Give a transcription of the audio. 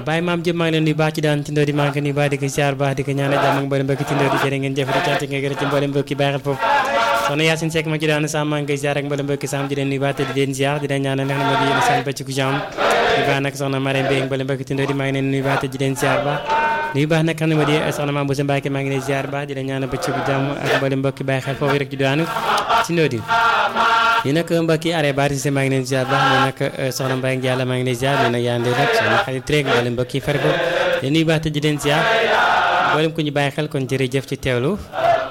Baye maam jëm maa ngi leen nuyu baax ci daan ci ndoo di maa ngi ko nuyu baax di ko siyaar baax di ko ñaanal jàmm ak mboolem mbokki ci ndoo di jërë ngeen jëf di cant nga gërëm ci mboolem mbokki bàyyi xel foofu soxna Yacine Seck ma ci daan sam maa ngi koy siyaar ak mboolem mbokki sam di leen nuyu baax te di leen siyaar di leen ñaanal nga xam ne moo di yéen seen bëccëgu jàmm di baax nag soxna Marème Mbaye mboolem mbokki ci ndoo di maa ngi leen nuyu baax te di leen siyaar baax nuyu baax nag xam ne moo di soxna Mame Boussa Mbacke maa ngi leen siyaar baax di leen ñaanal bëccëgu jàmm ak mboolem mbokki bàyyi xel foofu rek ci daanu ci ndoo di ñi nag mbokki are baati si maa ngi leen ziar baax ñu nag soxna Mbaye Ndialla maa ngi leen ziar ñu nag yaa ndee nag soxna xarit rek mboolem mbokki far ko di nuyu baax te di leen ziar mboolem ku ñu bàyyi xel kon jërëjëf ci teewlu